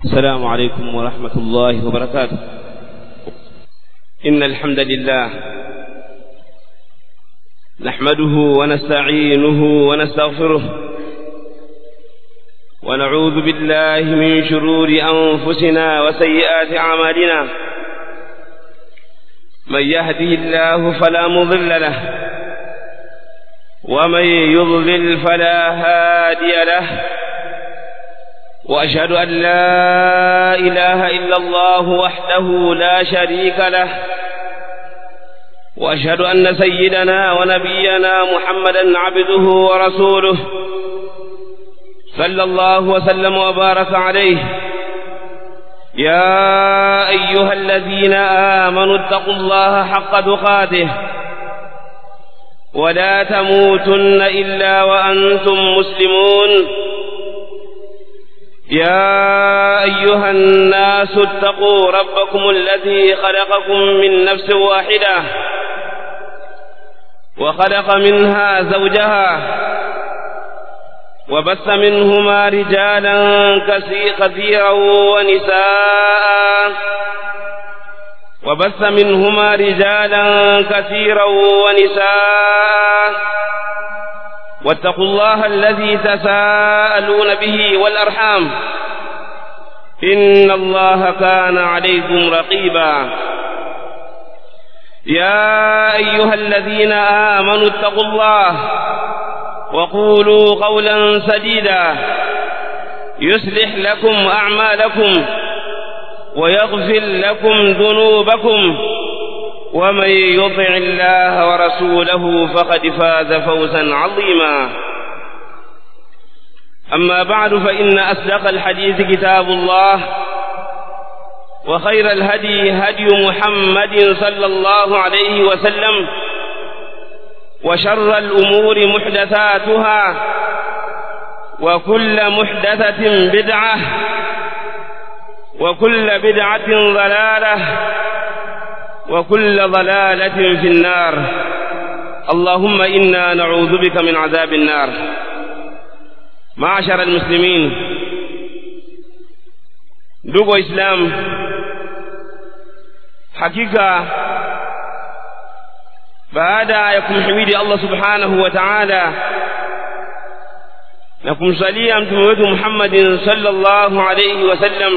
السلام عليكم ورحمة الله وبركاته إن الحمد لله نحمده ونستعينه ونستغفره ونعوذ بالله من شرور أنفسنا وسيئات أعمالنا من يهده الله فلا مضل له ومن يضلل فلا هادي له وأشهد أن لا إله إلا الله وحده لا شريك له وأشهد أن سيدنا ونبينا محمدا عبده ورسوله صلى الله وسلم وبارك عليه يا أيها الذين آمنوا اتقوا الله حق تقاته ولا تموتن إلا وأنتم مسلمون يا أيها الناس اتقوا ربكم الذي خلقكم من نفس واحدة وخلق منها زوجها وبث منهما رجالا كثيرا ونساء وبث منهما رجالا كثيرا ونساء واتقوا الله الذي تساءلون به والأرحام إن الله كان عليكم رقيبا يا أيها الذين آمنوا اتقوا الله وقولوا قولا سديدا يصلح لكم أعمالكم ويغفر لكم ذنوبكم ومن يطع الله ورسوله فقد فاز فوزا عظيما أما بعد فإن أصدق الحديث كتاب الله وخير الهدي هدي محمد صلى الله عليه وسلم وشر الأمور محدثاتها وكل محدثة بدعة وكل بدعة ضلالة وكل ضلالة في النار اللهم إنا نعوذ بك من عذاب النار معشر المسلمين ndugu waislamu hakika baada ya kumhimidi allah subhanahu wa taala na kumsalia mtume wetu muhammadin sallallahu alaihi wasallam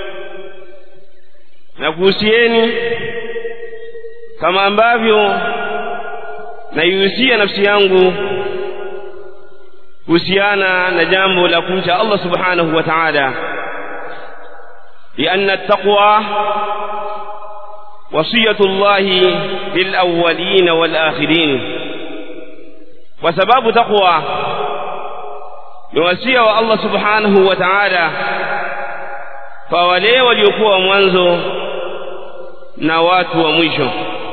na kuhusieni kama ambavyo naihusia nafsi yangu kuhusiana na jambo la kumcha Allah subhanahu wa ta'ala لأن التقوى وصية الله للأولين والآخرين وسباب تقوى نوصيه الله سبحانه وتعالى فولي وليكون mwanzo na watu wa mwisho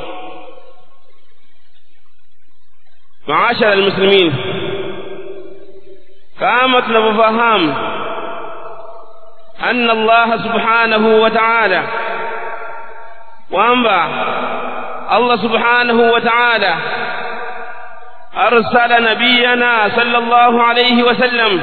maashara almuslimin kama tunavyofahamu anna Allah subhanahu wa ta'ala kwamba Allah subhanahu wa ta'ala arsala nabiyana sallallahu alayhi wasallam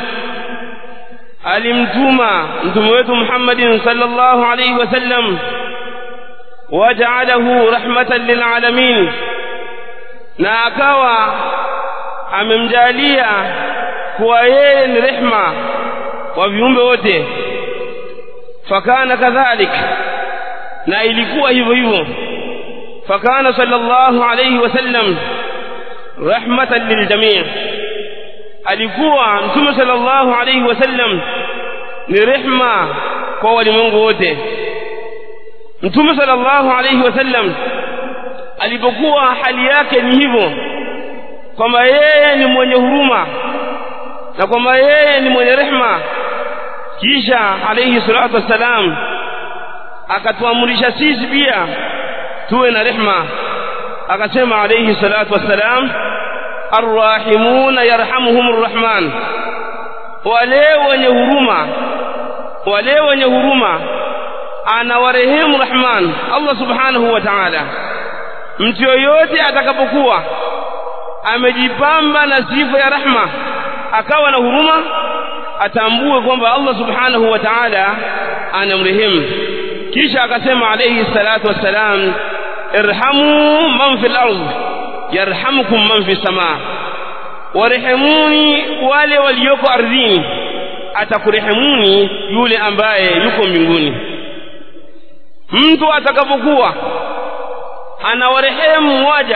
alimtuma mtume wetu Muhammadin sallallahu alayhi wasallam waja'alahu rahmatan lilalamin na akawa amemjalia kuwa yeye ni rehma kwa viumbe wote fakana kadhalik na ilikuwa hivyo hivyo fakana sallallahu alayhi wasallam rahmatan liljami' alikuwa mtume sallallahu alayhi wasallam ni rehma kwa walimwengu wote mtume sallallahu alayhi wasallam alipokuwa hali yake ni hivyo kwamba yeye ni mwenye huruma na kwamba yeye ni mwenye rehma kisha alayhi salatu wassalam akatuamrisha sisi pia tuwe na rehma akasema alayhi salatu wassalam arrahimuna yarhamuhumur rahman wale wenye huruma wale wenye huruma anawarehemu rahman Allah subhanahu wa ta'ala mtu yoyote atakapokuwa amejipamba na sifa ya rahma akawa na huruma atambue kwamba Allah subhanahu wa ta'ala anamrehemu kisha akasema alayhi salatu wassalam irhamu man fil ardh yarhamukum man fis samaa warehemuni wale walioko ardhini atakurehemuni yule ambaye yuko mbinguni mtu atakapokuwa anawarehemu waja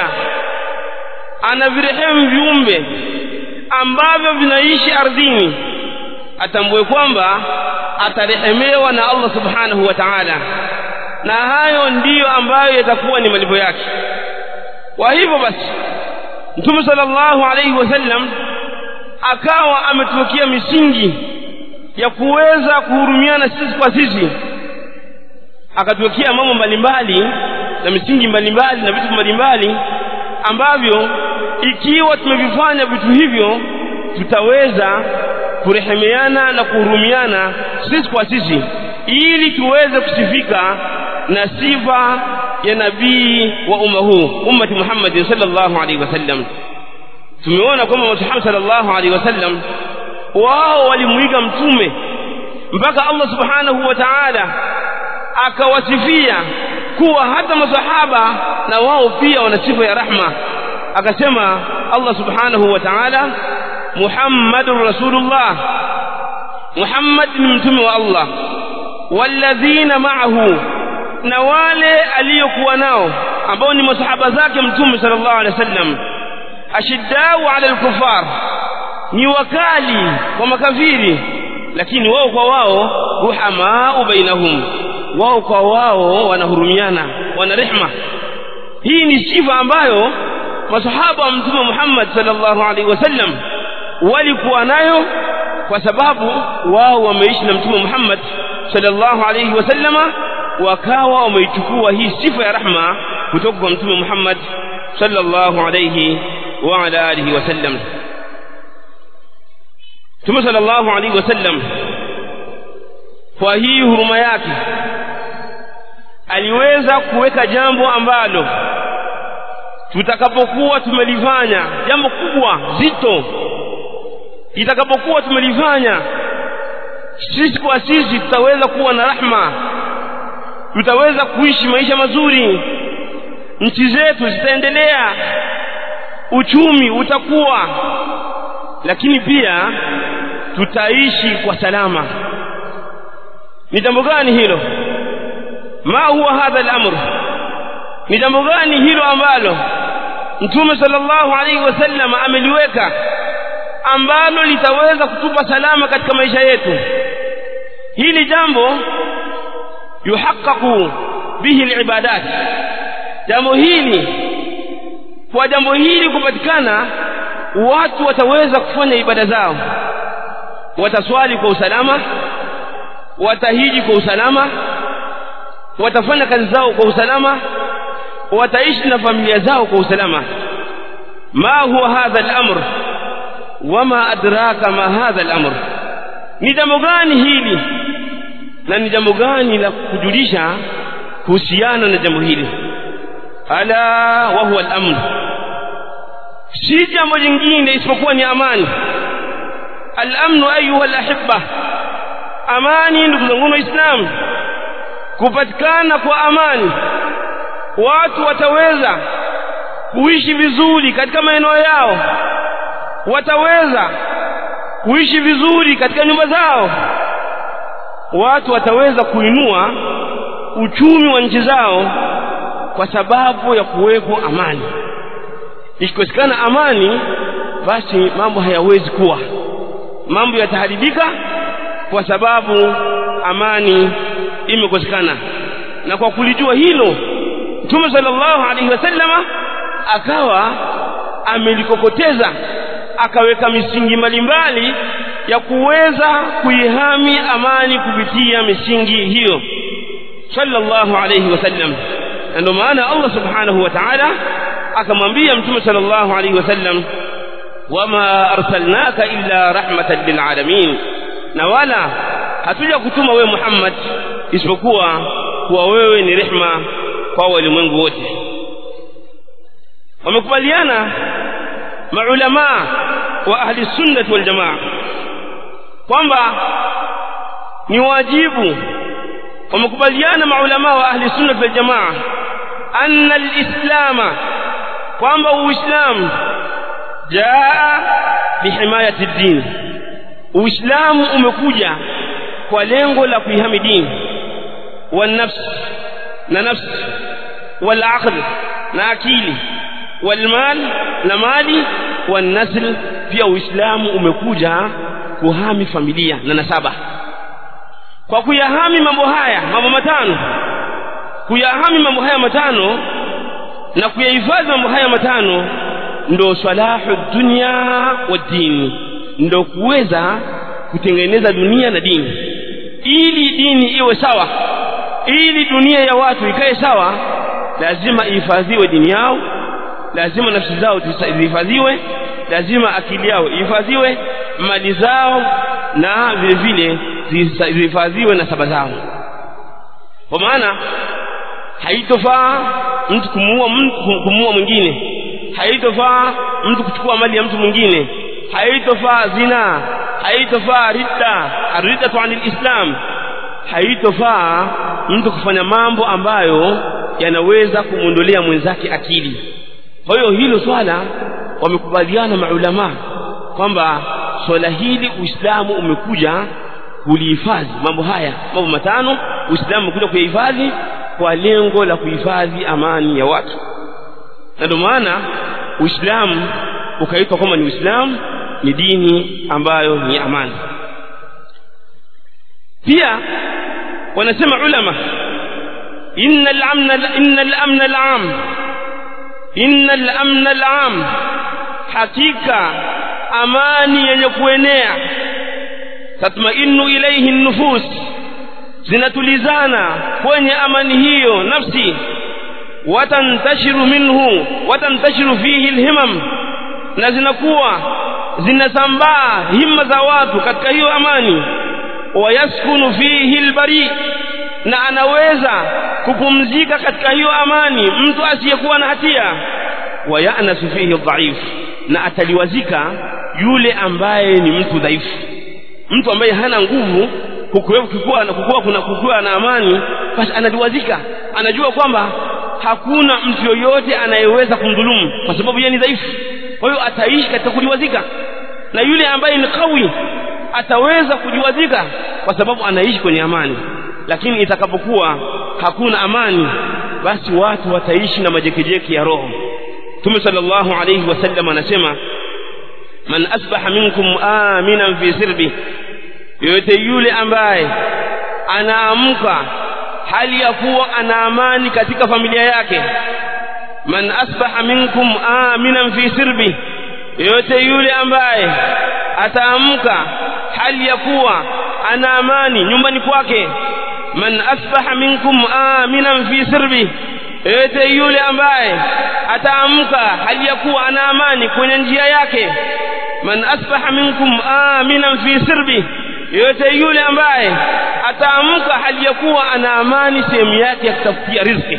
anavirehemu viumbe ambavyo vinaishi ardhini atambue kwamba atarehemewa na Allah subhanahu wa ta'ala na hayo ndiyo ambayo yatakuwa ni malipo yake kwa hivyo basi Mtume sallallahu alaihi wasallam akawa ametuwekea misingi ya kuweza kuhurumiana sisi kwa sisi akatuwekea mambo mbalimbali na misingi mbalimbali na vitu mbalimbali ambavyo ikiwa tumevifanya vitu hivyo tutaweza kurehemeana na kuhurumiana sisi kwa sisi ili tuweze kusifika na sifa ya nabii wa umma huu ummati Muhammad sallallahu alaihi wasallam tumeona kwamba Muhammad sallallahu alaihi wasallam wao walimuiga mtume mpaka Allah subhanahu wa ta'ala akawasifia kuwa hata masahaba na wao pia wana sifa ya rahma akasema Allah subhanahu wa ta'ala Muhammadur Rasulullah Muhammad ni mtume wa Allah walladhina ma'ahu na wale aliyokuwa nao ambao ni masahaba zake mtume sallallahu alaihi wasallam ashiddau ala al-kufar ni wakali kwa makafiri lakini wao kwa wao ruhamaa bainahum wao kwa wao wanahurumiana wana rehma hii ni sifa ambayo masahaba wa mtume Muhammad sallallahu alaihi wasallam walikuwa nayo kwa sababu wao wameishi na mtume Muhammad sallallahu alaihi wasallama wakawa wameichukua hii sifa ya rahma kutoka kwa mtume Muhammad sallallahu alaihi wa ala alihi wasallam Mtume sallallahu alaihi wasallam kwa hii huruma yake aliweza kuweka jambo ambalo tutakapokuwa tumelifanya jambo kubwa zito itakapokuwa tumelifanya sisi kwa sisi tutaweza kuwa na rahma tutaweza kuishi maisha mazuri nchi zetu zitaendelea uchumi utakuwa lakini pia tutaishi kwa salama ni jambo gani hilo ma huwa hadha al-amr ni jambo gani hilo ambalo mtume sallallahu alaihi wasallam ameliweka ambalo litaweza kutupa salama katika maisha yetu hili jambo yuhaqqaqu bihi al-ibadat jambo hili kwa jambo hili kupatikana watu wataweza kufanya ibada zao wataswali kwa usalama watahiji kwa usalama watafanya kazi zao kwa usalama wataishi na familia zao kwa usalama ma huwa hadha al-amr wama adraka ma hadha al-amr ni jambo gani hili na ni jambo gani la kujulisha kuhusiana na jambo hili ala wa huwa al-amn si jambo jingine isipokuwa ni amani al-amnu ayuha al-ahibba amani ndugu zangu waislamu kupatikana kwa amani watu wataweza kuishi vizuri katika maeneo yao wataweza kuishi vizuri katika nyumba zao watu wataweza kuinua uchumi wa nchi zao kwa sababu ya kuwepo amani ikikosekana amani basi mambo hayawezi kuwa mambo yataharibika kwa sababu amani imekosekana na kwa kulijua hilo Mtume sallallahu alaihi wasallama akawa amelikokoteza akaweka misingi mbalimbali ya kuweza kuihami amani kupitia misingi hiyo sallallahu alaihi wasallam na ndio maana Allah subhanahu wa ta'ala akamwambia Mtume sallallahu alaihi wasallam wama arsalnaka illa rahmatan lil alamin na wala hatuja kutuma wewe Muhammad isipokuwa kuwa wewe ni rehma kwa walimwengu wote wamekubaliana maulama wa ahli sunnah wal jamaa kwamba ni wajibu wamekubaliana maulama wa ahli sunna wal jamaa anna alislama kwamba uislamu jaa bihimayati din uislamu umekuja kwa lengo la kuihami dini والنفس na nafsi والعقل na akili والمال na mali والنسل pia uislamu umekuja kuhami familia na nasaba kwa kuyahami mambo haya mambo matano kuyahami mambo haya matano na kuyahifadhi mambo haya matano ndo salahu dunya wa dini ndo kuweza kutengeneza dunia na dini ili dini iwe sawa ili dunia ya watu ikae sawa lazima ihifadhiwe dini yao lazima nafsi zao zihifadhiwe lazima akili yao ihifadhiwe mali zao na vile vile zihifadhiwe na saba zao kwa maana haitofaa mtu kumuua kumuua mwingine haitofaa mtu kuchukua mali ya mtu mwingine haitofaa zina haitofaa ridda aridatu anil islam haitofaa mtu kufanya mambo ambayo yanaweza kumwondolea mwenzake akili kwa hiyo hilo swala wamekubaliana maulama kwamba swala hili uislamu umekuja kulihifadhi mambo haya mambo matano uislamu umekuja kuyahifadhi kwa lengo la kuhifadhi amani ya watu na ndio maana uislamu ukaitwa kwamba ni uislamu ni dini ambayo ni amani pia wanasema ulama inna al-amna inna al-amna al-am inna al-amna al-am hakika amani yenye kuenea tatmainu ilayhi an-nufus zinatulizana kwenye amani hiyo nafsi watantashiru minhu watantashiru fihi al-himam na zinakuwa zinasambaa himma za watu katika hiyo amani wayaskunu fihi albari na anaweza kupumzika katika hiyo amani mtu asiyekuwa na hatia wayanasu fihi dhaif na ataliwazika yule ambaye ni mtu dhaifu mtu ambaye hana nguvu kukuwa na kukuwa kuna kukuwa na amani basi analiwazika anajua kwamba hakuna mtu yoyote anayeweza kumdhulumu kwa sababu yeye ni dhaifu kwa hiyo ataishi katika kuliwazika na yule ambaye ni kawi ataweza kujiwazika kwa sababu anaishi kwenye amani lakini itakapokuwa hakuna amani basi watu wataishi na majekejeke ya roho Mtume sallallahu alayhi wasallam anasema man asbaha minkum aminan fi sirbi yote yule ambaye anaamka hali ya kuwa ana amani katika familia yake man asbaha minkum aminan fi sirbi yote yule ambaye ataamka hali ya kuwa ana amani nyumbani kwake man asbaha minkum aminan fi sirbi yote yule ambaye ataamka hali ya kuwa ana amani kwenye njia yake man asbaha minkum aminan fi sirbi yote yule ambaye ataamka hali ya kuwa ana amani sehemu yake ya kutafutia riziki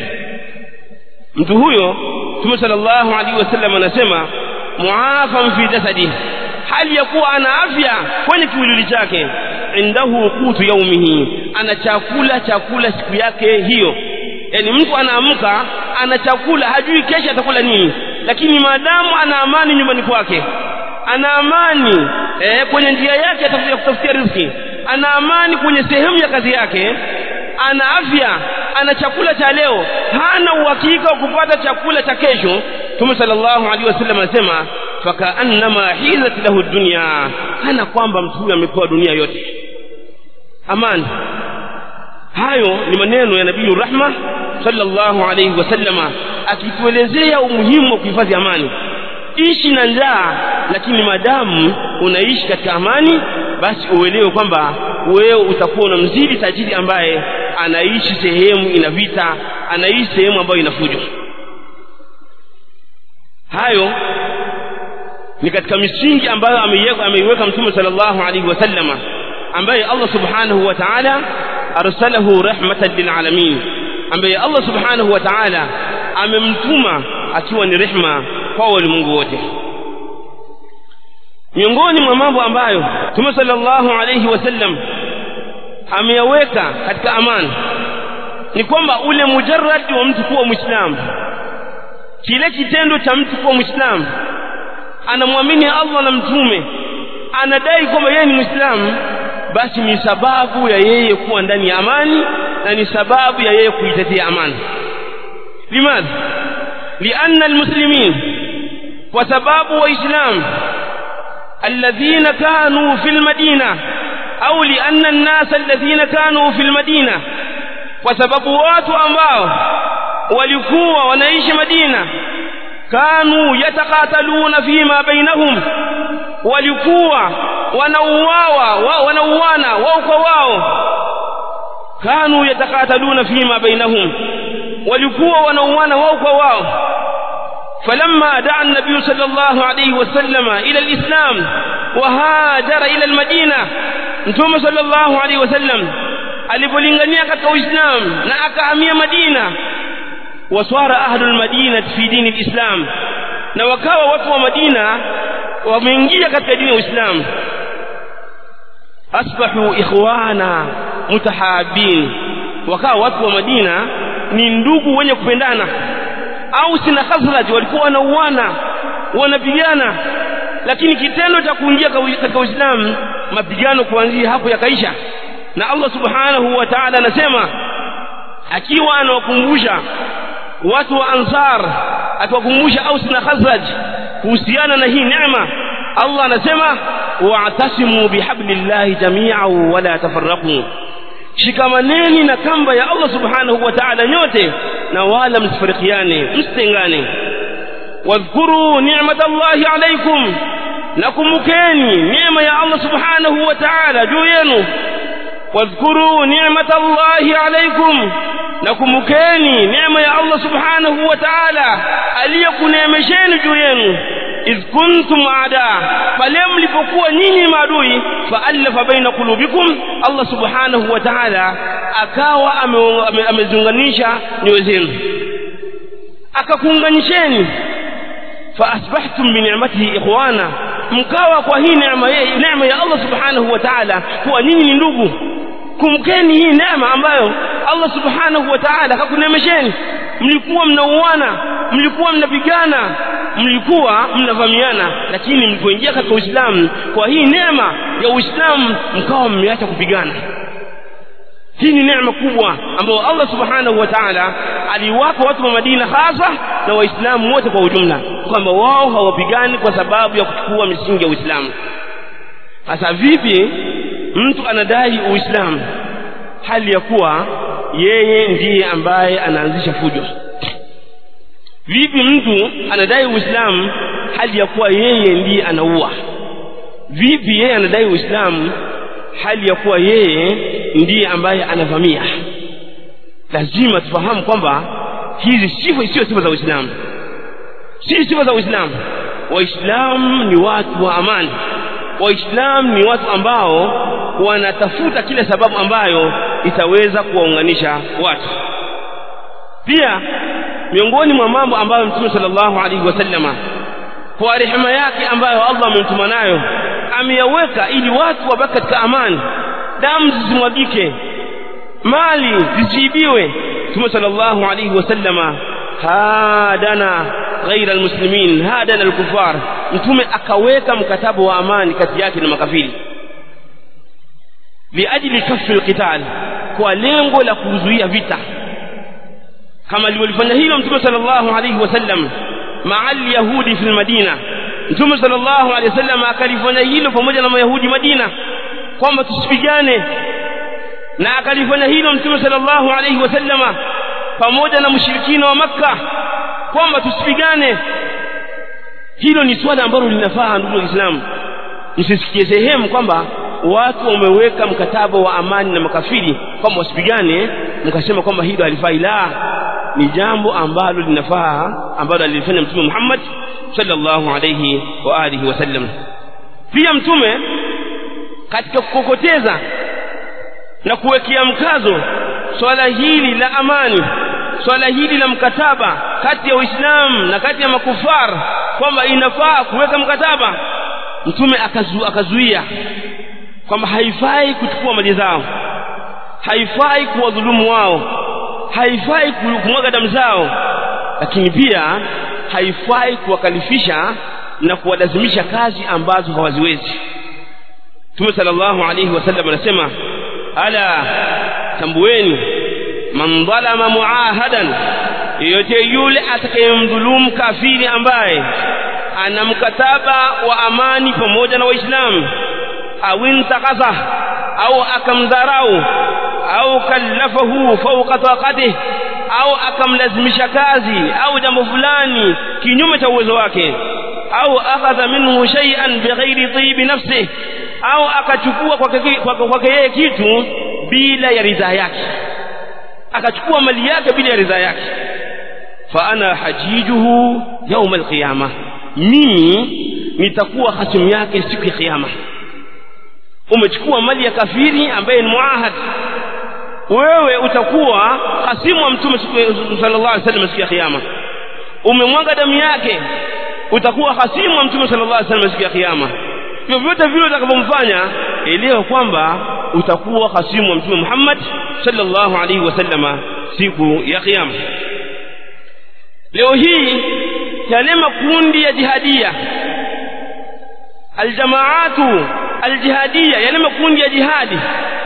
mtu huyo Mtume sallallahu alaihi wasallam anasema muafan fi jasadihi hali ya kuwa ana afya kwenye kiwiliwili chake indahu qutu yaumihi ana chakula chakula siku yake hiyo yani mtu anaamka ana chakula hajui kesho atakula nini lakini maadamu ana amani nyumbani kwake ana amani eh, kwenye njia yake atakuja kutafutia riziki ana amani kwenye sehemu ya kazi yake ana afya ana chakula cha leo hana uhakika wa kupata chakula cha kesho Mtume sallallahu alaihi wasallam anasema fakaannama hizat lahu dunya kana kwamba mtu huyu amepewa dunia yote amani hayo ni maneno ya nabii rahma sallallahu alaihi wasallama akituelezea umuhimu wa kuhifadhi amani ishi na njaa lakini madamu unaishi katika amani basi uelewe kwamba wewe utakuwa unamzidi tajiri ambaye anaishi sehemu ina vita anaishi sehemu ambayo ina fujo hayo ni katika misingi ambayo ameiweka ameiweka mtume sallallahu alaihi wasallama ambaye Allah subhanahu wa ta'ala arsalahu rahmatan lilalamin ambaye Allah subhanahu wa ta'ala amemtuma akiwa ni rehma kwa walimwengu wote miongoni mwa mambo ambayo Mtume sallallahu alayhi wasallam ameyaweka katika amani ni kwamba ule mujarrad wa mtu kuwa mwislamu kile kitendo cha mtu kuwa mwislamu anamwamini Allah na mtume anadai kwamba yeye ni mwislamu basi ni sababu ya yeye kuwa ndani ya amani na ni sababu ya yeye kuitetea amani limadha lianna almuslimin kwa sababu waislamu alladhina kanu fil madina au lianna an-nas alladhina kanu fil madina kwa sababu watu ambao walikuwa wanaishi Madina kanu yatakataluna fima bainahum walikuwa wanauawa wa, wanauana wao kwa wao kanu yatakataluna fima bainahum walikuwa wanauana wao kwa wao فلما دعا النبي صلى الله عليه وسلم إلى الإسلام وهاجر إلى المدينة نتوم صلى الله عليه وسلم alipolingania katika uislamu na akahamia madina waswara ahlul madina fi dini alislam na wakawa watu wa madina wameingia katika dini ya uislamu asbahu ikhwana mutahabin wakawa watu wa madina ni ndugu wenye kupendana au sina khazraj walikuwa wanauana wanapigana lakini kitendo cha kuingia katika uislamu mapigano kuanzia hapo yakaisha na Allah subhanahu wa ta'ala anasema akiwa anawakumbusha watu wa ansar akiwakumbusha Aus na Khazraj kuhusiana na hii neema Allah anasema wa'tasimu bihablillahi jami'an wa la tafarraqu shikamaneni na kamba ya Allah subhanahu wa ta'ala nyote na wala msifarikiane msitengane wadhkuru ni'matallahi alaykum nakumbukeni neema ya Allah subhanahu wa ta'ala juu yenu واذكروا نعمة الله عليكم نكمكeni neema ya Allah subhanahu wa ta'ala aliyokuneemesheni juu yenu idh kuntum aada pale mlipokuwa nyinyi maadui faallafa baina qulubikum Allah subhanahu wa ta'ala akawa amezunganisha nyoyo zenu akakuunganisheni faasbahtum bi ni'matihi ikhwana mkawa kwa hii neema neema ya Allah subhanahu wa ta'ala kuwa nyinyi ni ndugu kumkeni hii neema ambayo Allah subhanahu wa ta'ala akakunemesheni mlikuwa mnauana mlikuwa mnapigana mlikuwa mnavamiana lakini mlipoingia katika Uislamu kwa hii neema ya Uislamu mkawa mmeacha kupigana hii ni neema kubwa ambayo Allah subhanahu wa ta'ala aliwapa watu wa Madina hasa na waislamu wote kwa ujumla kwamba wao hawapigani kwa sababu ya kuchukua misingi ya Uislamu sasa vipi mtu anadai Uislamu hali ya kuwa yeye ndiye ambaye anaanzisha fujo vipi mtu anadai Uislamu hali ya kuwa yeye ndiye anaua vipi yeye anadai Uislamu hali ya kuwa yeye ndiye ambaye anavamia lazima tufahamu kwamba hizi sifa sio sifa za Uislamu si sifa za Uislamu waislamu ni watu wa amani waislamu ni watu ambao wanatafuta kila sababu ambayo itaweza kuwaunganisha watu pia miongoni mwa mambo ambayo mtume sallallahu alaihi wasallama kwa rehema yake ambayo Allah amemtuma nayo ameyaweka ili watu wabaki katika amani damu zisimwagike mali zisiibiwe mtume sallallahu alaihi wasallama hadana ghaira almuslimin hadana alkufar mtume akaweka mkataba wa amani kati yake na makafiri liajli kafi alqital kwa lengo la kuzuia vita kama alivyofanya hilo mtume sallallahu alaihi wasallam maa alyahudi fi almadina mtume sallallahu alaihi wasallam akalifanya hilo pamoja na mayahudi madina kwamba tusipigane na akalifanya hilo mtume sallallahu alaihi wasallama pamoja na mushirikina wa makka kwamba tusipigane hilo ni swala ambalo linafaa ndugu waislamu msisikie sehemu kwamba watu wameweka mkataba wa amani na makafiri kwamba wasipigane mkasema kwamba hilo halifai la ni jambo ambalo linafaa ambalo alilifanya mtume Muhammad sallallahu alayhi wa alihi wasallam pia mtume katika kukokoteza na kuwekea mkazo swala hili la amani swala hili la mkataba kati ya Uislamu na kati ya makufar kwamba inafaa kuweka mkataba mtume akazu, akazuia kwamba haifai kuchukua mali zao haifai kuwadhulumu wao haifai kumwaga damu zao lakini pia haifai kuwakalifisha na kuwalazimisha kazi ambazo hawaziwezi Mtume sallallahu alayhi wasallam anasema ala tambueni man dhalama muahadan yeyote yule atakayemdhulumu kafiri ambaye ana mkataba wa amani pamoja na waislamu au intakaza au akamdharau au kallafahu fawqa taqatihi au akamlazimisha kazi au jambo fulani kinyume cha uwezo wake au akhadha minhu shay'an bighairi tibi nafsihi au akachukua kwake yeye kitu bila ya ridhaa yake akachukua mali yake bila ya ridhaa yake fa ana hajijuhu yaum alqiyama mimi nitakuwa hasimu yake siku ya kiyama umechukua mali ya kafiri ambaye ni muahad wewe utakuwa hasimu wa mtume sallallahu alaihi wasallam siku ya kiyama umemwaga damu yake utakuwa hasimu wa mtume sallallahu alaihi wasallam siku ya kiyama vyovyote vile utakavyomfanya elewa kwamba utakuwa hasimu wa mtume Muhammad sallallahu alaihi wasallama siku ya kiyama leo hii yale makundi ya jihadia aljamaatu aljihadia yale makundi ya jihadi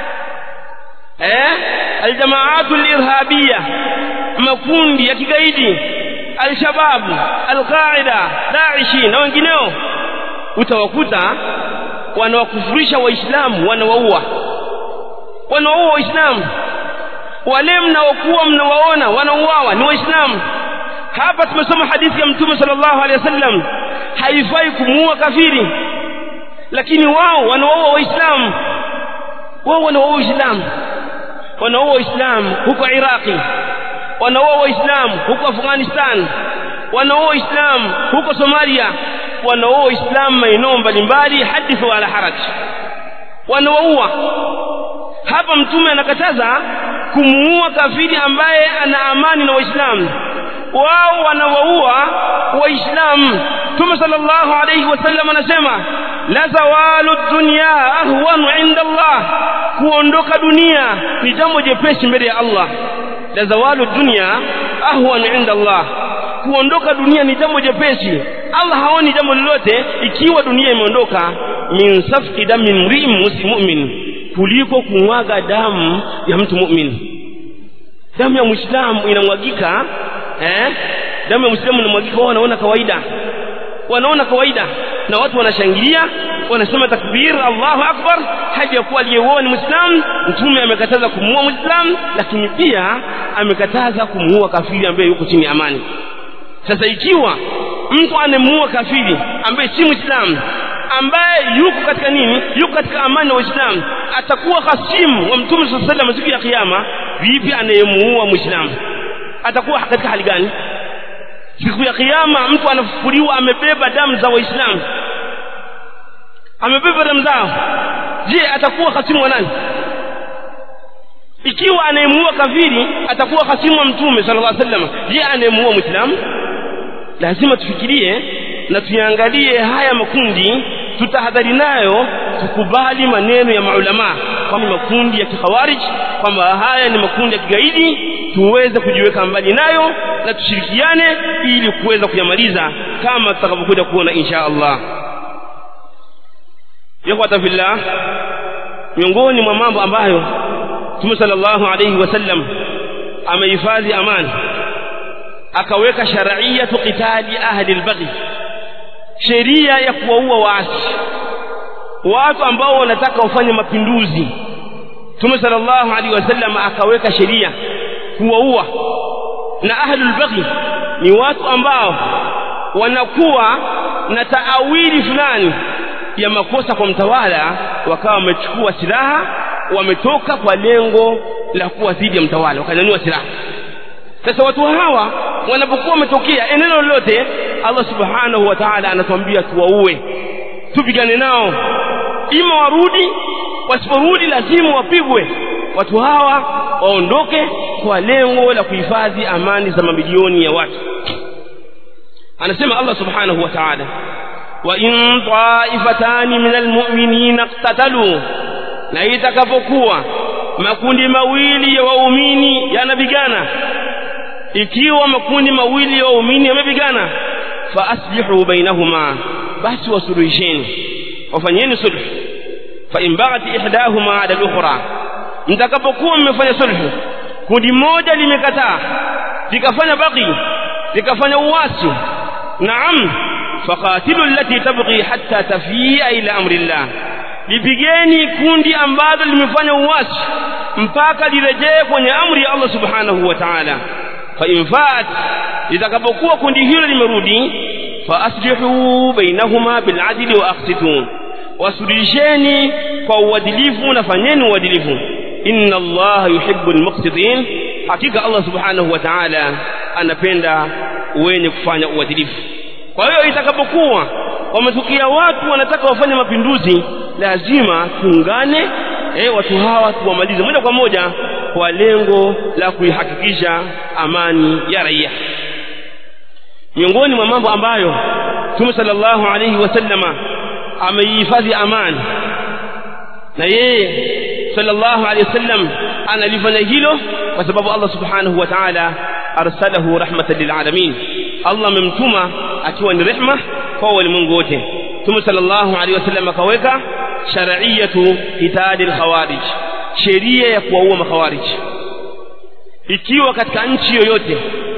eh aljamaatu alirhabia makundi ya kigaidi alshabab alqaida daishi na wengineo utawakuta wanawakufurisha waislamu wanawaua wanawaua waislamu wale mnaokuwa mnawaona wanauawa ni waislamu hapa tumesoma hadithi ya mtume sallallahu alaihi wasallam haifai kumuua kafiri lakini wao wanawaua waislamu wao wanawaua waislamu wanawaua waislamu huko iraqi wanawaua waislamu huko afghanistan wanawaua waislamu huko somalia wanaoa waislamu maeneo mbalimbali hadithu wala haraj wanawaua hapa mtume anakataza kumuua kafiri ambaye ana amani na waislamu wao wanawaua waislamu mtume sallallahu alayhi wasallam anasema la zawalu dunya ahwanu inda Allah kuondoka dunia ni jambo jepesi mbele ya Allah la zawalu dunya ahwanu inda Allah kuondoka dunia ni jambo jepesi Allah haoni jambo lolote ikiwa dunia imeondoka min safki damin mri'in mu'min kuliko kumwaga damu ya mtu mu'min damu ya muislamu inamwagika eh damu ya muislamu inamwagika wao wanaona kawaida wanaona kawaida na watu wanashangilia wanasema takbir Allahu akbar haja ya kuwa aliyeuoa ni muislamu mtume amekataza kumuua muislamu lakini pia amekataza kumuua kafiri ambaye yuko chini ya amani sasa ikiwa mtu anemuua kafiri ambaye si muislamu ambaye yuko katika nini yuko katika amani na waislamu atakuwa hasimu wa mtume saa salam siku ya kiyama vipi anayemuua muislamu atakuwa katika hali gani siku ya kiyama mtu anafufuliwa amebeba damu za waislamu amebeba damu zao je atakuwa hasimu wa nani ikiwa anayemuua kafiri atakuwa hasimu wa mtume sallallahu alaihi wasallam je anayemuua muislamu lazima tufikirie na tuyaangalie haya makundi tutahadhari nayo tukubali maneno ya maulama kwamba makundi ya kikhawarij kwamba haya ni makundi ya kigaidi tuweze kujiweka mbali nayo na tushirikiane ili kuweza kuyamaliza kama tutakavyokuja kuona insha Allah yakwata fillah miongoni mwa mambo ambayo Mtume sallallahu alayhi wasallam amehifadhi amani akaweka shar'iyatu qitali ahli al-baghi sheria ya kuwaua waasi watu ambao wanataka wafanye mapinduzi Mtume sallallahu alaihi wasallam akaweka sheria kuwaua na ahlul baghi ni watu ambao wanakuwa na taawili fulani ya makosa kwa mtawala wakawa wamechukua silaha wametoka kwa lengo la kuwa dhidi ya mtawala wakanyanyua silaha sasa watu hawa wanapokuwa wametokea eneo lolote Allah subhanahu wa ta'ala anatuambia tuwaue tupigane nao ima warudi wasiporudi lazima wapigwe watu hawa waondoke kwa lengo la kuhifadhi amani za mamilioni ya watu anasema Allah subhanahu wa ta'ala wa in ta'ifatani min almu'minina iqtatalu na itakapokuwa makundi mawili ya waumini yanapigana ikiwa makundi mawili ya waumini yamepigana fa aslihu bainahuma basi wasuluhisheni wafanyeni sulh fa in baghat ihdahuma ala al-ukhra mtakapokuwa mmefanya sulhu kundi moja limekataa likafanya baqi likafanya uwasi naam faqatilu allati tabghi hatta tafia ila amri llah lipigeni kundi ambalo limefanya uwasi mpaka lirejee kwenye amri ya Allah subhanahu wa ta'ala fa in faat litakapokuwa kundi hilo limerudi fa aslihu bainahuma bil adli wa aqsitu wasulisheni kwa uadilifu na fanyeni uadilifu inna allaha yuhibbul muqsitin hakika Allah subhanahu wa ta'ala anapenda wenye kufanya uadilifu kwa hiyo itakapokuwa wametukia watu wanataka wafanye mapinduzi lazima tuungane eh watu hawa tuwamalize moja kwa moja kwa lengo la kuihakikisha amani ya raia miongoni mwa mambo ambayo Mtume sallallahu alayhi wasallama ameihifadhi amani na yeye sallallahu alayhi wasallam analifanya hilo kwa sababu Allah subhanahu wa ta'ala arsalahu rahmatan lil alamin Allah amemtuma akiwa ni rehma kwa walimwengu wote Mtume sallallahu alayhi wasallam akaweka shar'iyatu hitadi al-khawarij sheria ya kuwaua makhawarij ikiwa katika nchi yoyote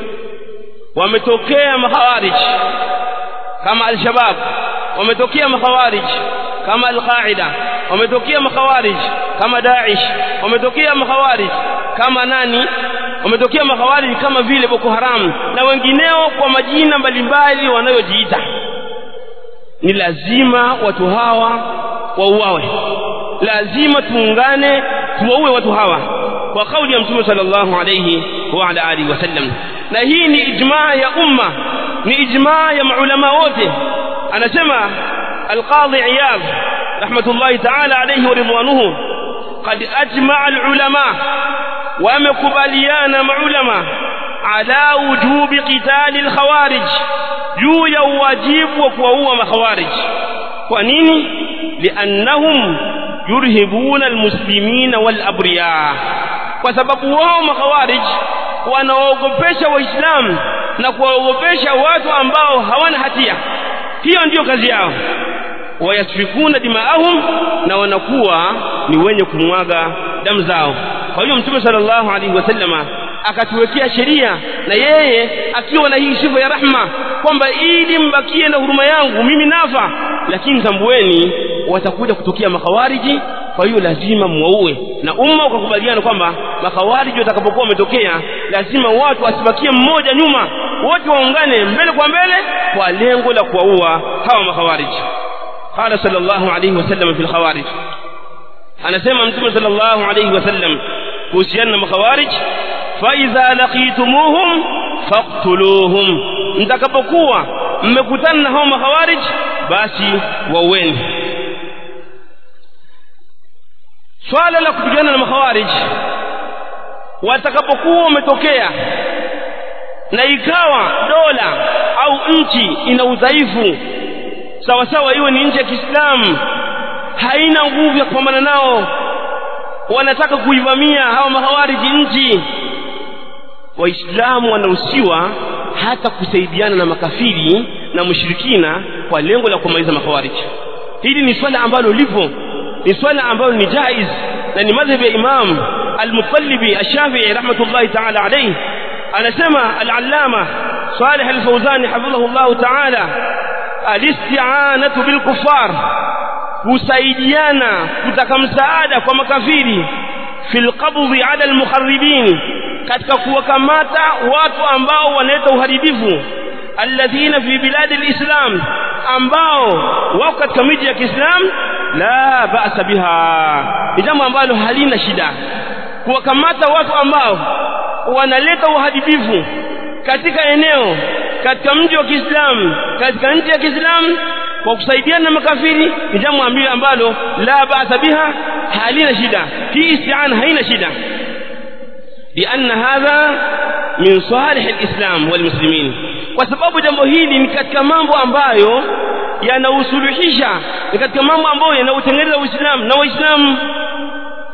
wametokea makhawarij kama al-shabab wametokea makhawarij kama al-qaida wametokea makhawarij kama Daesh wametokea makhawarij kama nani wametokea makhawarij kama vile Boko Haram na wengineo kwa majina mbalimbali wanayojiita ni lazima watu hawa wauawe lazima tuungane tuwaue watu hawa kwa kauli ya mtume sallallahu alayhi wa ala alihi wasallam na hii ni ijmaa ya umma ni ijmaa ya maulama wote anasema القاضي عياض رحمة الله تعالى عليه ورضوانه قد أجمع العلماء ومكبليان معلماء على وجوب قتال الخوارج juu ya uwajibu wa kuwaua makhawarij kwa nini liannahum yurhibuna almuslimina walabriya kwa sababu wao makhawarij wanawaogopesha waislamu na kuwaogopesha watu ambao hawana hatia hiyo ndiyo kazi yao wayasfikuna dimaahum na wanakuwa ni wenye kumwaga damu zao kwa hiyo mtume sallallahu alaihi wasallama akatuwekea sheria na yeye akiwa na hii sifa ya rahma kwamba ili mbakie na huruma yangu mimi nafa lakini tambueni watakuja kutokea makhawariji kwa hiyo lazima muwaue na umma ukakubaliana kwamba makhawariji watakapokuwa wametokea lazima watu asibakie mmoja nyuma wote waungane mbele kwa mbele kwa lengo la kuwaua hawa makhawariji قال صلى الله عليه وسلم في الخوارج anasema mtume sallallahu alayhi wasallam kuhusiana na makhawarij fa idha laqitumuhum faqtuluhum mtakapokuwa mmekutana na hao makhawarij basi waueni swala la kupigana na makhawarij watakapokuwa wametokea na ikawa dola au nchi ina udhaifu sawa sawa iwe ni nchi ya Kiislamu haina nguvu ya kupambana nao wanataka kuivamia hawa mahawariji nchi waislamu wanaruhusiwa hata kusaidiana na makafiri na mushirikina kwa lengo la kumaliza mahawariji hili ni swala ambalo lipo ni swala ambalo ni jaiz na ni madhhabi ya imam al-mutallibi ash-shafi'i rahmatullahi ta'ala alayhi anasema al-allama salih al-fawzani hafidhahu Allah ta'ala al-isti'anatu bil kuffar kusaidiana kutaka msaada kwa makafiri fil qabdhi ala almukharribin katika kuwakamata watu ambao wanaleta uharibifu alladhina fi biladi alislam ambao wako katika miji ya Kiislamu la ba'sa biha ni jambo ambalo halina shida kuwakamata watu ambao wanaleta uharibifu katika eneo katika mji wa Kiislamu katika nchi ya Kiislamu kwa kusaidiana na makafiri ni jambo ambalo la ba'sa biha halina shida hii isti'ana haina shida لأن هذا من صالح الإسلام والمسلمين kwa sababu jambo hili ni katika mambo ambayo yanausuluhisha ni katika mambo ambayo yanautengeneza Uislamu na Waislamu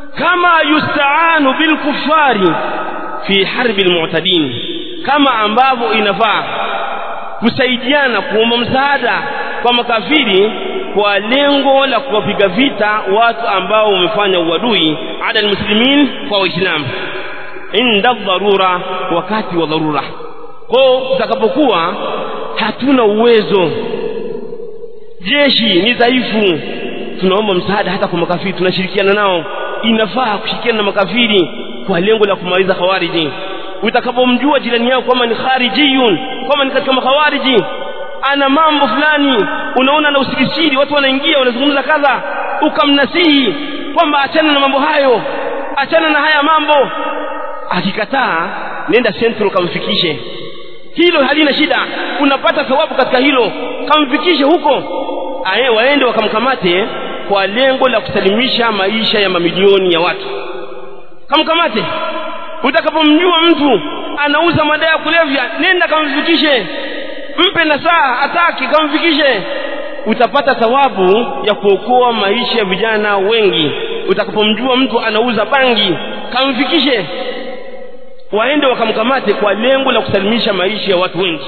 kama yustaanu bilkufari fi harbi almu'tadin kama ambavyo inafaa kusaidiana kuomba msaada kwa makafiri kwa lengo la kuwapiga vita watu ambao wamefanya uadui ada almuslimin kwa waislamu inda dharura wakati wa dharura kwao tutakapokuwa hatuna uwezo jeshi ni dhaifu tunaomba msaada hata kwa makafiri tunashirikiana nao inafaa kushirikiana na makafiri kwa lengo la kumaliza khawariji utakapomjua jirani yako kwamba ni kharijiyun kwamba ni katika makhawariji ana mambo fulani unaona na usikisiri watu wanaingia wanazungumza kadha ukamnasihi kwamba achana na mambo hayo achana na haya mambo akikataa nenda central kamfikishe hilo halina shida unapata thawabu katika hilo kamfikishe huko aye waende wakamkamate kwa lengo la kusalimisha maisha ya mamilioni ya watu kamkamate utakapomjua mtu anauza madawa ya kulevya nenda kamfikishe mpe na saa ataki kamfikishe utapata thawabu ya kuokoa maisha ya vijana wengi utakapomjua mtu anauza bangi kamfikishe waende wakamkamate kwa lengo la kusalimisha maisha ya watu wengi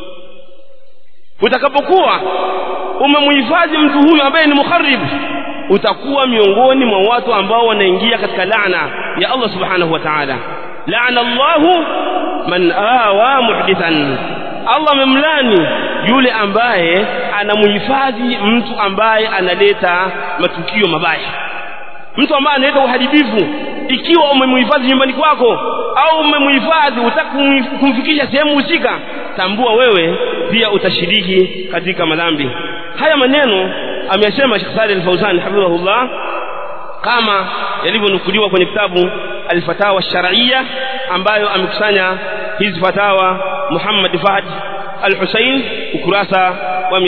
utakapokuwa umemhifadhi mtu huyu ambaye ni mukharib utakuwa miongoni mwa watu ambao wanaingia katika laana ya Allah subhanahu wa ta'ala laana Allahu man awa muhdithan Allah amemlani yule ambaye anamhifadhi mtu ambaye analeta matukio mabaya mtu ambaye analeta uharibifu ikiwa umemhifadhi nyumbani kwako au umemhifadhi utaki kumfikisha sehemu husika tambua wewe pia utashiriki katika madhambi haya maneno ameyasema Sheikh Saleh Al-Fauzan hafidhahullah kama yalivyonukuliwa kwenye kitabu Al-Fatawa Shar'iyya ambayo amekusanya hizi fatawa Muhammad Fahd Al-Hussein ukurasa wa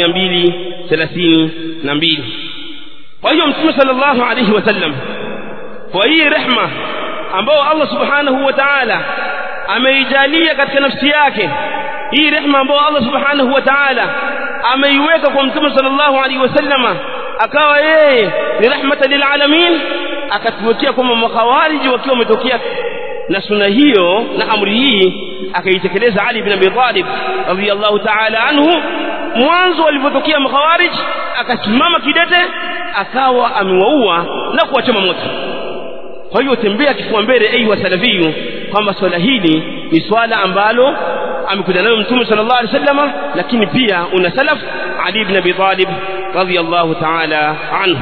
232 kwa hiyo Mtume sallallahu alayhi wasallam kwa hii rehma ambayo Allah subhanahu wa ta'ala ameijalia katika nafsi yake hii rehma ambayo Allah subhanahu wa ta'ala ameiweka kwa mtume sallallahu alaihi wasallama akawa yeye ni rahmatan lil alamin akatuwekea kwamba makhawariji wakiwa wametokea na suna hiyo na amri hii akaitekeleza Ali ibn Abi Talib radhiyallahu ta'ala anhu mwanzo walipotokea makhawarij akasimama kidete akawa amewaua na kuwachoma moto kwa hiyo tembea kifua mbele ayu salafiyu kwamba swala hili ni swala ambalo amekuja nayo mtume sallallahu alaihi wasallam lakini pia una salaf Ali ibn Abi Talib radhiyallahu ta'ala anhu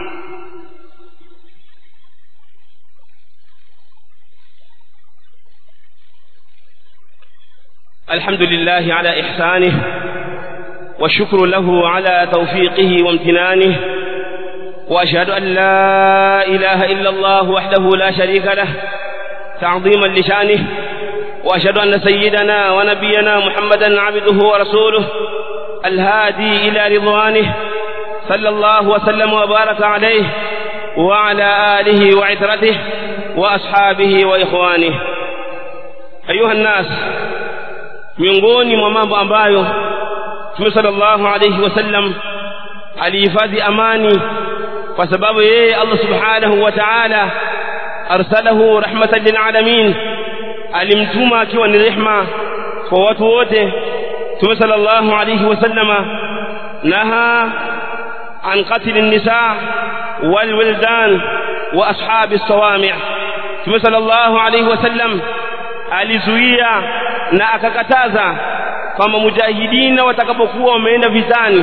الحمد لله على إحسانه والشكر له على توفيقه وامتنانه وأشهد أن لا إله إلا الله وحده لا شريك له تعظيما لشانه وأشهد أن سيدنا ونبينا محمدا عبده ورسوله الهادي إلى رضوانه صلى الله وسلم وبارك عليه وعلى آله وعترته وأصحابه وإخوانه أيها الناس miongoni mwa mambo ambayo Mtume sallallahu alayhi wasallam alihifadhi amani kwa sababu yeye Allah subhanahu wa ta'ala arsalahu rahmatan lil alamin alimtuma akiwa ni rehma kwa watu wote Mtume sallallahu alayhi wasallama naha an qatl an-nisa wal wildan wa ashab as-sawami' Mtume sallallahu alayhi wasallam alizuia na akakataza kwamba mujahidina watakapokuwa wameenda vitani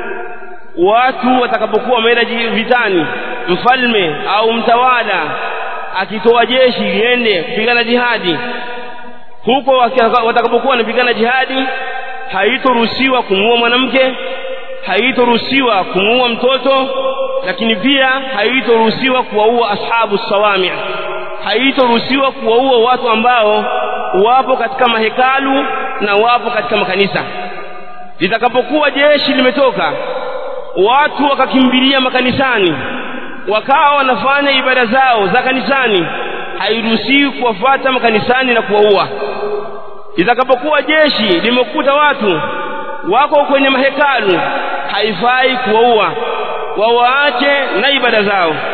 watu watakapokuwa wameenda vitani mfalme au mtawala akitoa jeshi liende kupigana jihadi huko watakapokuwa wanapigana jihadi haitoruhusiwa kumuua mwanamke haitoruhusiwa kumuua mtoto lakini pia haitoruhusiwa kuwaua ashabu sawami haitoruhusiwa kuwaua watu ambao wapo katika mahekalu na wapo katika makanisa litakapokuwa jeshi limetoka watu wakakimbilia makanisani wakawa wanafanya ibada zao za kanisani hairuhusiwi kuwafuata makanisani na kuwaua litakapokuwa jeshi limekuta watu wako kwenye mahekalu haifai kuwaua wawaache na ibada zao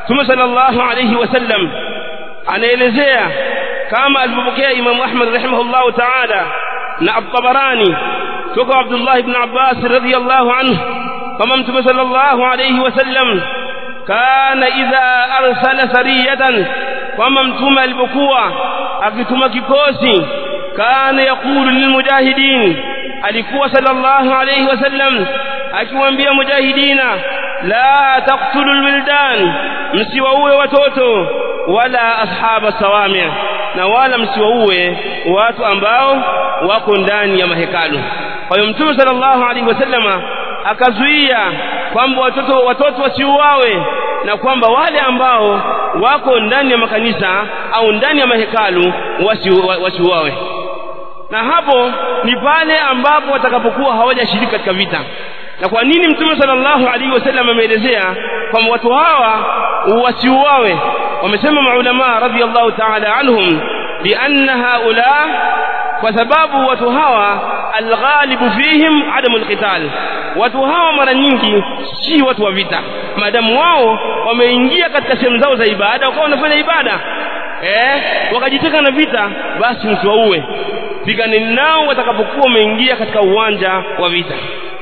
Mtume sallallahu alayhi wasallam anaelezea kama alivyopokea Imam Ahmad rahimahullahu ta'ala na At-Tabarani kutoka Abdullah ibn Abbas radhiyallahu anhu kama Mtume sallallahu alayhi wasallam kana idha arsala sariyatan kama Mtume alipokuwa akituma kikosi kana yakulu lilmujahidin alikuwa sallallahu alayhi wasallam akiwaambia mujahidina la taqtulul wildan msiwaue watoto wala ashaba sawami na wala msiwaue watu ambao wako ndani ya mahekalu kwa hiyo mtume sallallahu alaihi wasallama akazuia kwamba watoto watoto wasiuawe na kwamba wale ambao wako ndani ya makanisa au ndani ya mahekalu wasiuawe na hapo ni pale ambapo watakapokuwa hawajashiriki katika vita na kwa nini mtume sallallahu alaihi wasallam ameelezea kwamba watu hawa wasiuawe wamesema maulama radhiallahu ta'ala anhum bianna haula kwa sababu watu hawa alghalibu fihim adamu alqital watu hawa mara nyingi si watu wa vita maadamu wao wameingia katika sehemu zao za ibada wakawa wanafanya ibada eh wakajiteka na vita basi msiwaue piganeni nao watakapokuwa wameingia katika uwanja wa vita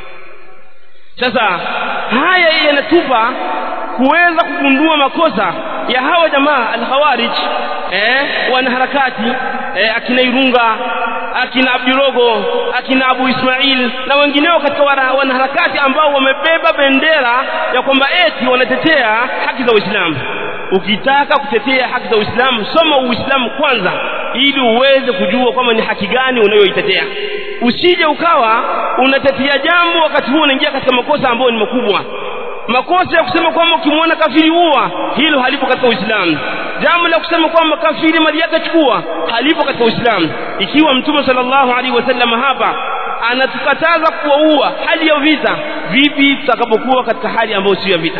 sasa haya yanatupa kuweza kugundua makosa ya hawa jamaa al-khawarij eh wanaharakati eh, akina Irunga akina Abdirogo akina Abu Ismail na wengineo katika wanaharakati ambao wamebeba bendera ya kwamba eti wanatetea haki za Uislamu ukitaka kutetea haki za Uislamu soma Uislamu kwanza ili uweze kujua kwamba ni haki gani unayoitetea usije ukawa unatetea jambo wakati huo unaingia katika makosa ambayo ni makubwa makosa ya kusema kwamba ukimwona kafiri huwa hilo halipo katika Uislamu jambo la kusema kwamba kafiri mali yake chukua halipo katika Uislamu ikiwa mtume sallallahu alaihi wasallam hapa anatukataza kuwaua hali ya vita vipi tutakapokuwa katika hali ambayo sio ya vita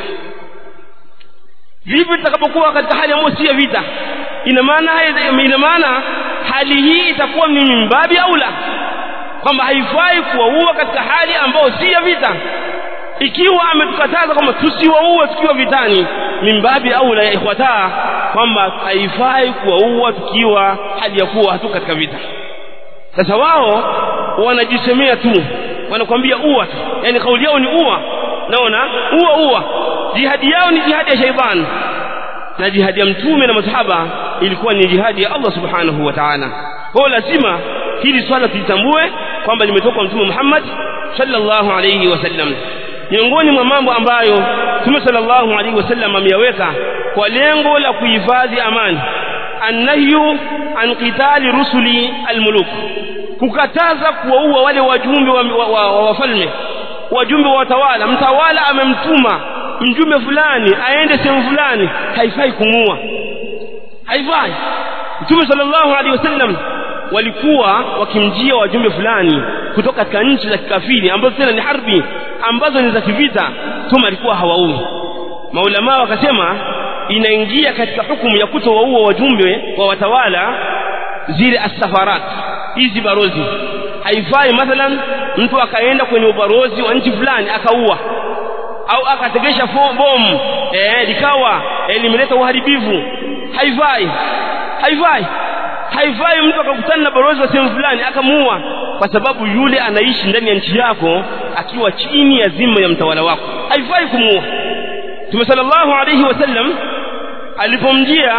vipi tutakapokuwa katika hali ambayo sio ya vita ina maana ina maana hali hii itakuwa ni mimbabi au la kwamba haifai kuwaua katika hali ambayo si ya vita ikiwa ametukataza kwamba tusiwaue tukiwa vitani mimbabi au la ikhwataa kwamba haifai kuwaua tukiwa hali ya kuwa hatu katika vita sasa wao wanajisemea tu wanakwambia ua tu yani kauli yao ni ua naona ua ua jihadi yao ni jihadi ya shaitani na jihadi ya mtume na masahaba ilikuwa ni jihadi ya Allah subhanahu wa ta'ala kwa lazima hili swala tulitambue kwamba limetoka kwa mtume Muhammad sallallahu alayhi wasallam miongoni mwa mambo ambayo mtume sallallahu alayhi wasallam ameyaweka kwa lengo la kuhifadhi amani annahyu an qitali rusuli almuluk kukataza kuwaua wale wajumbe wa, wa, wa, wa wafalme wajumbe wa watawala mtawala amemtuma mjumbe fulani aende sehemu fulani haifai kumuua haifai mtume sallallahu alaihi wasallam walikuwa wakimjia wajumbe fulani kutoka katika nchi za kikafiri ambazo tena ni harbi ambazo ni za kivita mtume alikuwa hawaui maulama wakasema inaingia katika hukumu ya kutowaua wajumbe wa watawala zile asafarat hizi barozi haifai mathalan mtu akaenda kwenye ubarozi wa nchi fulani akaua au akategesha bomu eh likawa eh, limeleta uharibifu haifai haifai haifai mtu akakutana na balozi wa sehemu fulani akamuua kwa sababu yule anaishi ndani ya nchi yako akiwa chini ya zima ya mtawala wako haifai kumuua Mtume sallallahu alayhi wasallam alipomjia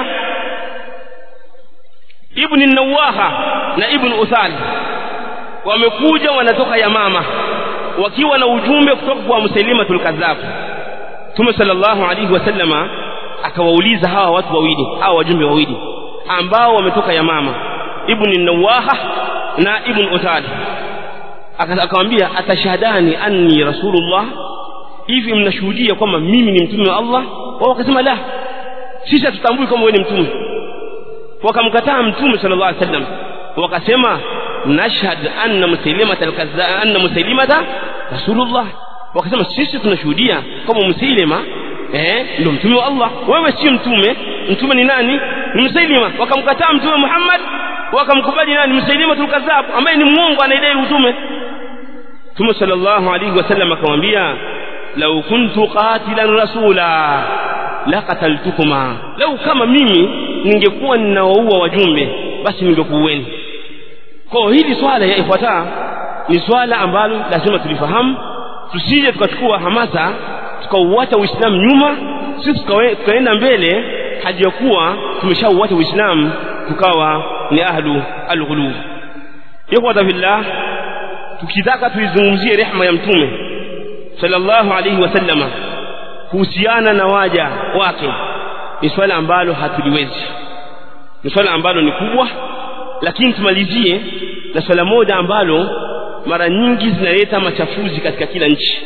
Ibn Nawaha na Ibn Uthal wamekuja wanatoka Yamama wakiwa na ujumbe kutoka kwa Musailimatul Kadhab Mtume sallallahu alayhi wasallama akawauliza hawa watu wawili hawa wajumbe wawili ambao wametoka Yamama Ibn Nawaha na Ibn Uthal akamwambia atashahadani anni rasulullah hivi mnashuhudia kwamba mimi ni mtume wa Allah wao wakasema la sisi hatutambui kama wewe ni mtume wakamkataa mtume sallallahu alaihi wasallam wakasema nashhad anna musailimata alkazza anna musailimata rasulullah wakasema sisi tunashuhudia kama musailima eh ndio mtume wa Allah wewe si mtume mtume ni nani ni musailima wakamkataa mtume Muhammad wakamkubali nani musailima tulkazab ambaye ni muongo anaidai utume Mtume sallallahu alaihi wasallam akamwambia lau kuntu qatilan rasula la qataltukuma lau kama mimi ningekuwa ninawaua wajumbe basi ningekuueni kwa hili swala ya ifuata ni swala ambalo lazima tulifahamu tusije tukachukua hamasa tukauacha uislamu nyuma sisi tukaenda mbele hadi ya kuwa tumeshauacha uislamu tukawa ni ahlu alghulu ikhwata fillah tukitaka tuizungumzie rehma ya mtume sallallahu alayhi wasallama kuhusiana na waja wake ni swala ambalo hatuliwezi ni swala ambalo ni kubwa lakini tumalizie na swala moja ambalo mara nyingi zinaleta machafuzi katika kila nchi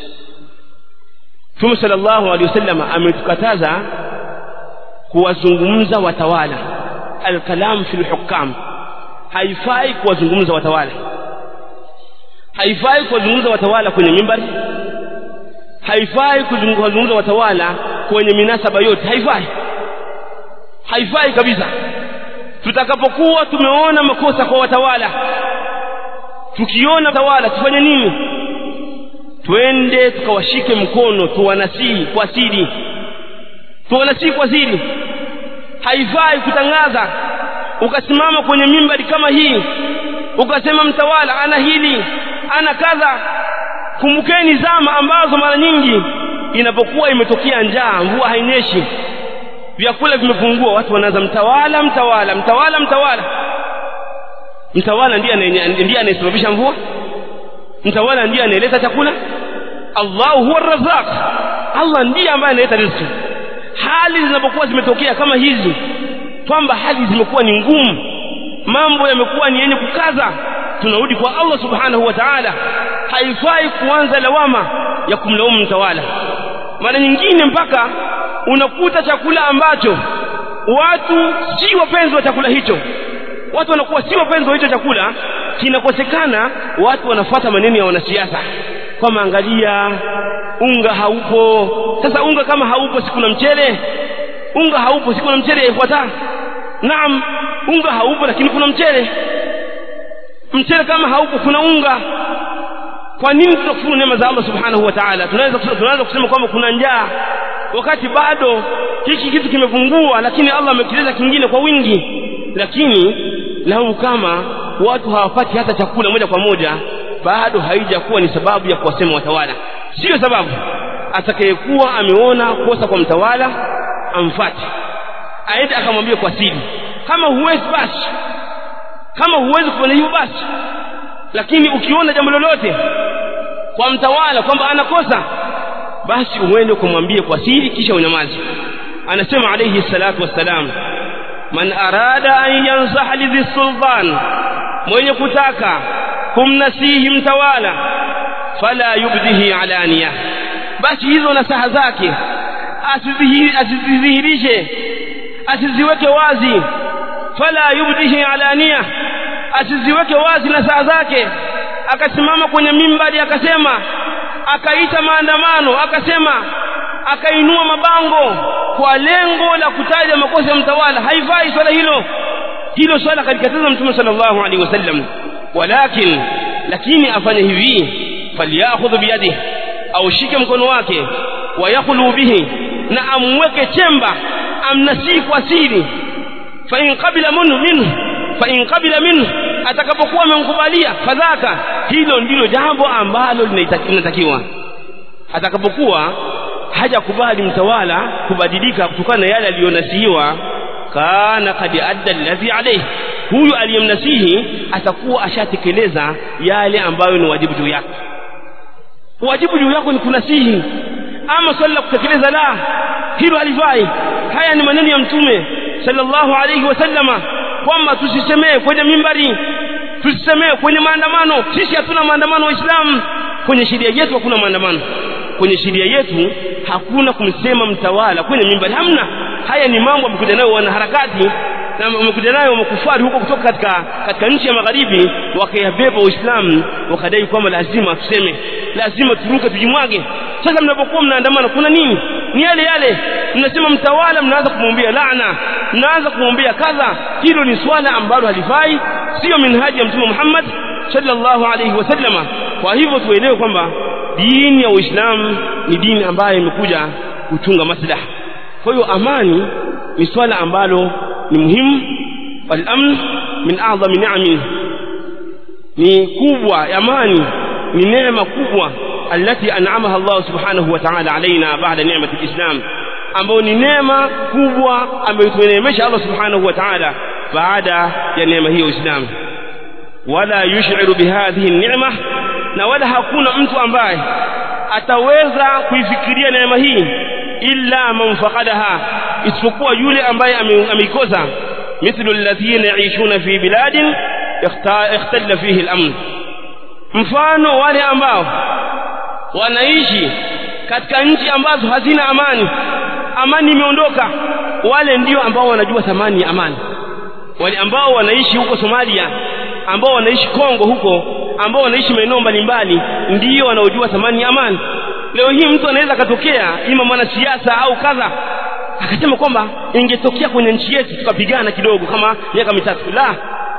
Mtume sallallahu alaihi wasallam ametukataza kuwazungumza watawala alkalam fil hukam haifai kuwazungumza watawala haifai kuwazungumza watawala kwenye mimbari haifai kuwazungumza watawala kwenye minasaba yote haifai haifai kabisa tutakapokuwa tumeona makosa kwa watawala tukiona watawala tufanye nini twende tukawashike mkono tuwanasihi kwa siri tuwanasihi kwa siri haifai kutangaza ukasimama kwenye mimbari kama hii ukasema mtawala ana hili ana kadha kumbukeni zama ambazo mara nyingi inapokuwa imetokea njaa mvua hainyeshi vyakula vimepungua watu wanaanza mtawala mtawala mtawala mtawala mtawala ndiye ndiye anayesababisha mvua mtawala ndiye anayeleta chakula Allahu huwa razzaq Allah ndiye ambaye analeta riziki hali zinapokuwa zimetokea kama hizi kwamba hali zimekuwa ni ngumu mambo yamekuwa ni yenye kukaza tunarudi kwa Allah subhanahu wa ta'ala haifai kuanza lawama ya kumlaumu mtawala mara nyingine mpaka unakuta chakula ambacho watu si wapenzi wa chakula hicho watu wanakuwa si wapenzi wa hicho chakula kinakosekana watu wanafuata maneno ya wanasiasa kwamba angalia unga haupo sasa unga kama haupo si kuna mchele unga haupo si kuna mchele ifuata naam unga haupo lakini kuna mchele mchele kama haupo kuna unga kwa nini tunakufuru neema za Allah subhanahu wa ta'ala tunaweza tunaweza kusema kwamba kuna njaa wakati bado hiki kitu kimepungua lakini Allah amekileta kingine kwa wingi lakini lau kama watu hawapati hata chakula moja kwa moja bado haijakuwa ni sababu ya kuwasema watawala sio sababu atakayekuwa ameona kosa kwa mtawala amfate aende akamwambia kwa siri kama huwezi basi kama huwezi kufanya hivyo basi lakini ukiona jambo lolote kwa mtawala kwamba anakosa basi uende kumwambia kwa siri kisha unyamaze anasema alayhi salatu wassalam man arada an yansaha lidhi sultan mwenye kutaka kumnasihi mtawala fala yubdihi alaniya basi hizo nasaha zake asizidhihirishe asiziweke wazi fala yubdihi alaniya asiziweke wazi nasaha zake akasimama kwenye mimbari akasema akaita maandamano akasema akainua mabango kwa lengo la kutaja makosa ya mtawala haifai swala hilo hilo swala kalikataza mtume sallallahu alaihi wasallam walakin lakini afanye hivi falyakhudhu biyadihi au shike mkono wake wayakhlu bihi na amweke chemba amnasii kwa siri fa in qabila minhu minhu fa in qabila minhu atakapokuwa amemkubalia fadhaka hilo ndilo jambo ambalo linatakiwa atakapokuwa hajakubali mtawala kubadilika kutokana na yale aliyonasihiwa kana kad adda alladhi alayhi huyu aliyemnasihi atakuwa ashatekeleza yale ambayo ni wajibu juu yake wajibu juu yako ni kunasihi ama swali la kutekeleza la hilo halifai haya ni maneno ya mtume sallallahu alayhi wasallama kwamba tusisemee kwenye mimbari tusisemee kwenye maandamano sisi hatuna maandamano waislamu kwenye sheria yetu hakuna maandamano kwenye sheria yetu hakuna kumsema mtawala kwenye mimbari hamna haya ni mambo amekuja nayo wanaharakati na wamekuja nayo makufari huko kutoka katika katika nchi ya magharibi wakayabeba uislamu wakadai kwamba lazima tuseme lazima turuke tujimwage sasa mnapokuwa mnaandamana kuna nini ni yale yale mnasema mtawala mnaanza kumwombea laana mnaanza kumwombea kadha hilo ni swala ambalo halifai sio minhaji ya mtume Muhammad sallallahu alayhi wasallama kwa hivyo tuelewe kwamba dini ya Uislamu ni dini ambayo imekuja kuchunga maslaha kwa hiyo amani ni swala ambalo ni muhimu walamn min a'dhami ni'ami ni kubwa amani ni neema kubwa التي أنعمها الله سبحانه وتعالى علينا بعد نعمة الإسلام ambayo ni neema kubwa ambayo tumeneemesha Allah subhanahu wa ta'ala baada ya neema hiyo Uislamu wala yush'iru bihadhihi neema na wala hakuna mtu ambaye ataweza kuifikiria neema hii illa man faqadaha isipokuwa yule ambaye ameikosa mithlu alladhina yaishuna fi biladin ikhtalla fihi al-amn mfano wale ambao wanaishi katika nchi ambazo hazina amani amani imeondoka wale ndio ambao wanajua thamani ya amani wale ambao wanaishi huko Somalia ambao wanaishi Kongo huko ambao wanaishi maeneo mbalimbali ndio wanaojua thamani ya amani leo hii mtu anaweza akatokea ima mwanasiasa au kadha akasema kwamba ingetokea kwenye nchi yetu tukapigana kidogo kama miaka mitatu la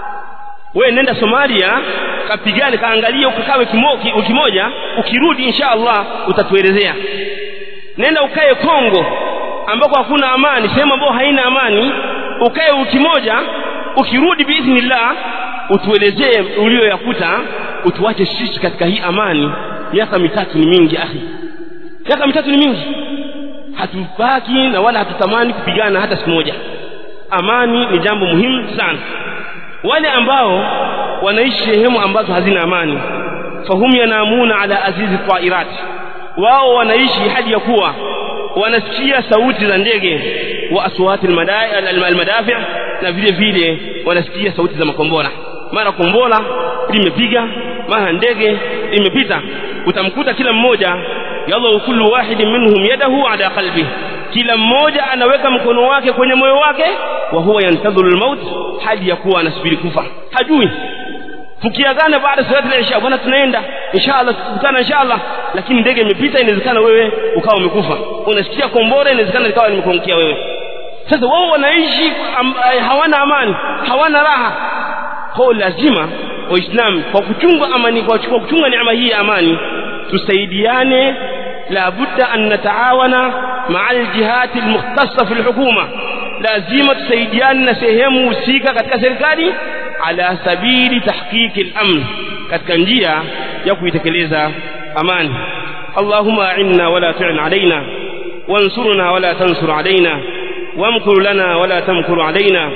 wewe nenda Somalia kapigane kaangalie ukakawe wiki moja ukirudi insha Allah utatuelezea nenda ukae Kongo ambako hakuna amani sehemu ambayo haina amani ukae wiki moja ukirudi biidhnillah utuelezee ulioyakuta utuache sisi katika hii amani miaka mitatu ni mingi akhi miaka mitatu ni mingi hatubaki na wala hatutamani kupigana hata siku moja amani ni jambo muhimu sana wale ambao wanaishi sehemu ambazo hazina amani fahum yanamuna ala azizi tairat wao wanaishi hadi ya kuwa wanasikia sauti za ndege wa aswati almadafi na vile vile wanasikia sauti za makombora mara kombora limepiga mara ndege imepita utamkuta kila mmoja yallahu kullu wahidin minhum yadahu ala qalbi kila mmoja anaweka mkono wake kwenye moyo wake wa huwa yantadhiru almaut hadi ya kuwa anasubiri kufa hajui tukiagana baada ya salati al-isha bwana tunaenda inshallah tukutana inshallah lakini ndege imepita inawezekana wewe ukawa umekufa unasikia kombora inawezekana ikawa nimekuangukia wewe sasa wao wanaishi am, hawana amani hawana raha kwa lazima waislamu kwa kuchunga amani kwa kuchunga neema hii ya amani tusaidiane لابد أن نتعاون مع الجهات المختصة في الحكومة لازم تسaidiane sehemu husika katika serikali ala sabili tahqiqi al-amn katika njia ya kuitekeleza amani Allahumma a'inna wala tu'in alaina وانصرنا ولا تنصر علينا وامكر لنا ولا تمكر علينا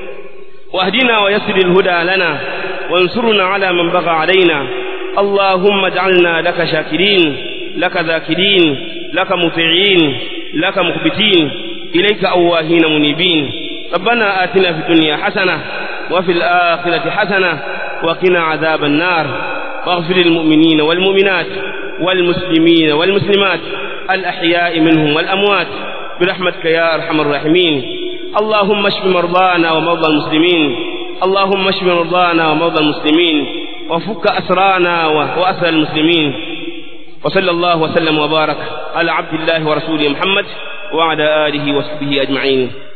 واهدنا ويسر الهدى لنا وانصرنا على من بغى علينا اللهم اجعلنا لك شاكرين لك ذاكرين لك مطيعين لك مخبتين إليك أواهين منيبين ربنا آتنا في الدنيا حسنة وفي الآخرة حسنة وقنا عذاب النار واغفر للمؤمنين والمؤمنات والمسلمين والمسلمات الأحياء منهم والأموات برحمتك يا أرحم الراحمين اللهم اشف مرضانا ومرضى المسلمين اللهم اشف مرضانا ومرضى المسلمين وفك أسرانا وأسر المسلمين وصلى الله وسلم وبارك على عبد الله ورسوله محمد وعلى آله وصحبه أجمعين